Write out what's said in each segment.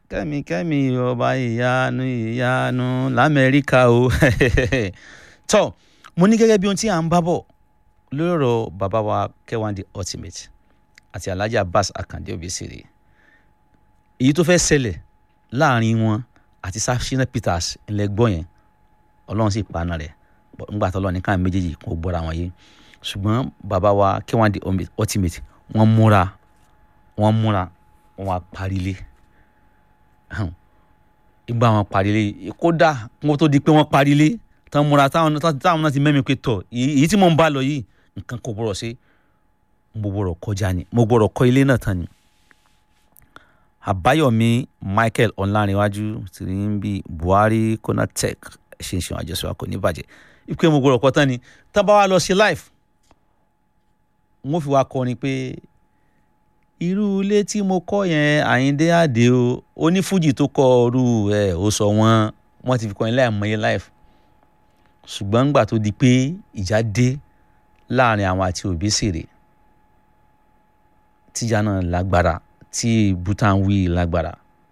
kẹ́mi kẹ́mi ọba ìyanu ìyanu lamẹ́ríkà o tọ́ mo ní gẹ́gẹ́ bí ohun tí à ń bá bọ̀ lórí ọ̀rọ̀ bàbá wa K1 The Ultimate àti Alhaji Abbas Akande Obesere èyí tó fẹ́ ṣẹlẹ̀ láàrin wọn àti Shina Peters ńlẹ̀ gbọ́ yẹn ọlọ́run sì paná rẹ̀ ńgbà tó lọ ní káwọn méjèèjì kò gbọ́ra wọn yé ṣùgbọ́n bàbá wa K1 The Ultimate wọ́n múra wọ́n múra wọ́n á parílé ìgbà wọn parílé kódà kó tó di pé wọ́n parílé tán múra táwọn táwọn náà ti mẹ́mi pé tọ̀ èyí tí mò ń bá lọ yìí nǹkan kò gbọ́dọ̀ ṣe mo gbọ́dọ̀ kọjá ni mo gbọ́dọ̀ kọ́ ilé náà tán ni àbáyọ̀mí michael ọ̀làǹrẹ̀wájú ti rí ń bí buhari konatec ṣe ń ṣe àjọṣe wa kò ní bàjẹ́ ìpè mo gbọ́dọ̀ kọ́ tán ni tán bá wa lọ ṣe live wọ́n fi wá kọrin pé irú ilé tí mo kọ́ yẹn àyíndé àdé o onífújì tó kọ́ ọrú ẹ̀ ó sọ wọ́n wọ́n ti fi kọrin láì mọye live ṣùgbọ́n ńgbà tó di pé ìjà dé láàrin àwọn àti Obesere tíjà náà lágbára tí butan wí lágbára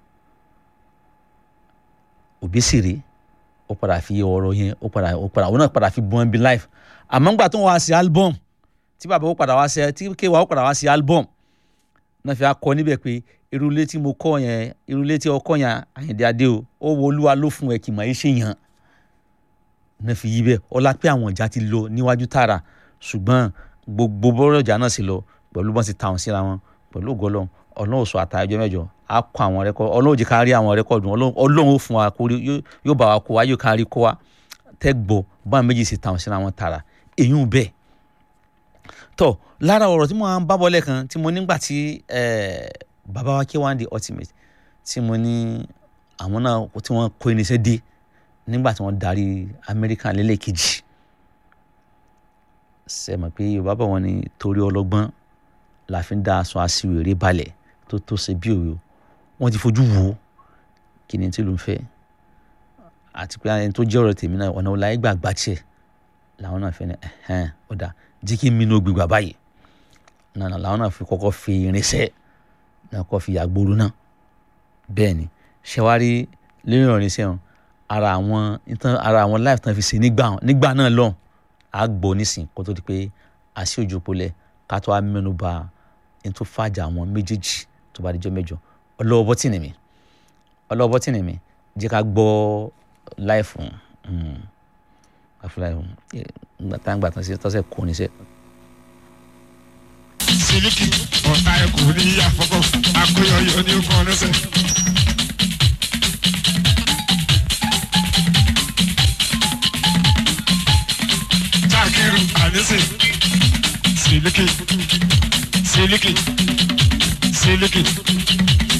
Obesere ó padà fi ọ̀rọ̀ yẹn ó padà ó padà ó náà padà fi bọ́n bí life àmọ́ ńgbà tó ń wá sí album tí bàbá ó padà wá sí tí kéwàá ó padà wá sí album náà fi akọ níbẹ̀ pé irú ilé tí mo kọ́ yẹn irú ilé tí ọkọ yẹn Àyìndé Adé o ó wo olúwa ló fún ẹ kì máa ṣe yàn náà fi yí bẹ́ẹ̀ ọlá pé àwọn ìjà ti lọ níwájú tààrà ṣùgbọ́n gbogbo bọ́rọ̀ ìjà náà sì lọ pẹ̀lú bọ́n ti ta wọn síra wọn pẹ̀lú ògọ́lọ́ ọlọ́run oṣù àtàjọ mẹ́jọ á kọ àwọn rẹ́kọ́dù ọlọ́run jẹ́ ká rí àwọn rẹ́kọ́dù ọlọ́run ó fún wa kó rí yóò bá wa kó wa yóò ká rí kó wa tẹ́ gbọ́ bá méjì sì ta wọn síra wọn tààrà èyí ń bẹ́ẹ̀ tọ́ lára ọ̀rọ̀ tí mo máa ń bá bọ́ lẹ́ẹ̀kan tí mo nígbà tí bàbá wa K1 The Ultimate tí mo ní àwọn náà tí wọ́n kó irinṣẹ́ dé nígbà tí wọ́n darí amẹ́ríkà lẹ́lẹ́kejì ṣe mọ̀ pé yorùbá bọ̀ wọ́n ní torí ọlọ́gbọ́n la fi ń dá aṣọ aṣiwèrè balẹ̀ tó tó ṣe bí òyò wọ́n ti fojú wo kí ni tí ló ń fẹ́ àti pé ẹni tó jẹ́ ọ̀rọ̀ tèmi náà ọ̀nà ọ̀la ẹgbà gbà tiẹ̀ làwọn náà fẹ́ ní ẹ̀hẹ́n ọ̀dà jí kí mi ní ògbégbà báyìí nànà làwọn náà fi kọ́kọ́ fi irinṣẹ́ náà kọ́ fi yàgbóró náà bẹ́ẹ̀ ni ṣẹ́wárí lórí irinṣẹ́ wọn ara àwọn ìtàn ara àwọn life tán fi ṣe nígbà nígbà náà lọ á gbọ́ nísìn kó tó di pé àṣì òjò polẹ̀ ká tó á mẹ́nu bà ẹni tó fàjà àwọn méjèèjì tó bá dijọ́ mẹ́jọ ọlọ́wọ́ bọ́tìnì mi ọlọ́wọ́ bọ́tìnì mi jẹ́ ká gbọ́ láìfù àfúláìfù gbàtàǹgbà tán sí tọ́sẹ̀ kò ní sẹ́. sílíkì ọ̀tá ẹ̀kú ní àfọ́kọ́ akóyọyọ ní ọkọ̀ ọ̀nẹ́sẹ̀. Takiru Anise Siliki Siliki Siliki